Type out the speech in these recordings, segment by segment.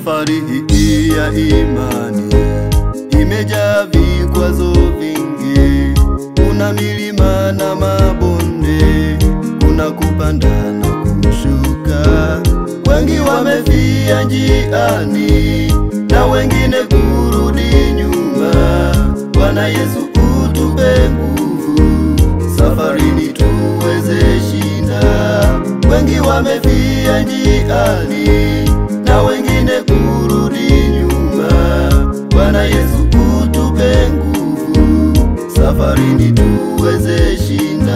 Safari hii ya imani imejaa vikwazo vingi, kuna milima na mabonde, kuna kupanda na kushuka. Wengi wamefia njiani na wengine kurudi nyuma. Bwana Yesu utupe nguvu, safarini tuweze shinda. Wengi wamefia njiani na wengine kurudi nyuma. Bwana Yesu utupe nguvu, safarini tuweze shinda.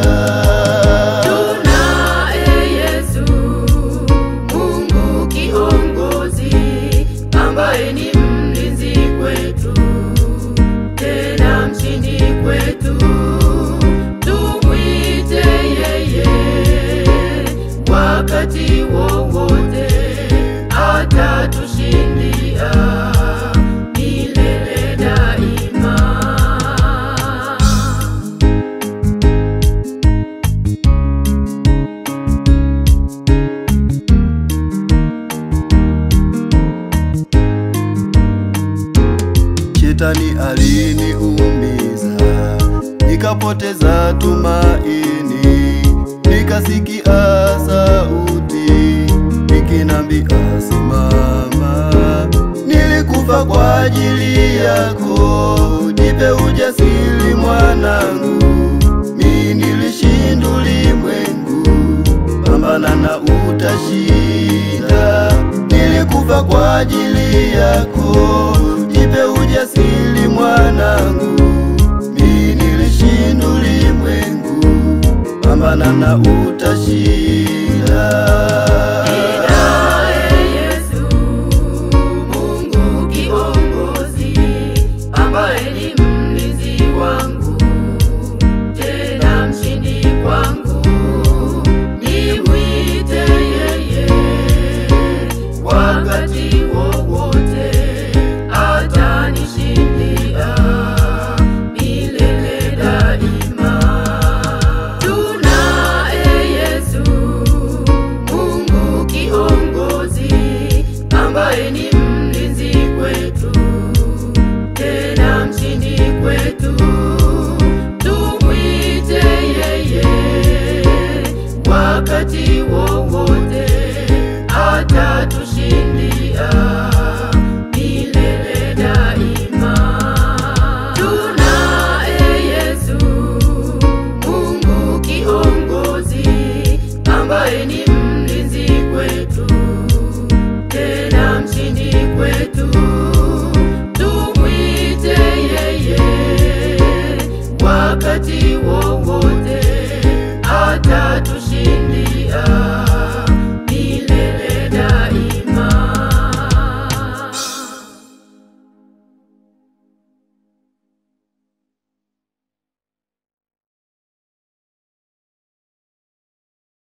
Tunaye Yesu, Mungu kiongozi, ambaye ni mlinzi kwetu, tena mshindi kwetu. Tumwite yeye wakati wowote, atatushindia milele daima. Shetani aliniumiza, nikapoteza tumaini, nikasikia sauti ikinambia simama. Nilikufa kwa ajili yako, jipe ujasiri mwanangu, mi nilishinda ulimwengu, pambana na utashinda. Nilikufa kwa ajili yako, jipe ujasiri mwanangu, mi nilishinda ulimwengu, pambana na utashinda. Ninaye Yesu, Mungu kiongozi, ambaye ni mlinzi wangu, tena mshindi kwangu. Nimwite yeye wakati wowote, atanishindia milele daima. Tunaye Yesu, Mungu kiongozi, ambaye ni mlinzi kwetu, tena mshindi kwetu. Tumwite yeye wakati wowote, atatushindia milele daima. Tunaye Yesu, Mungu kiongozi, ambaye ni mlinzi kwetu, tena mshindi kwetu. Tumwite yeye wakati wowote, atatushindia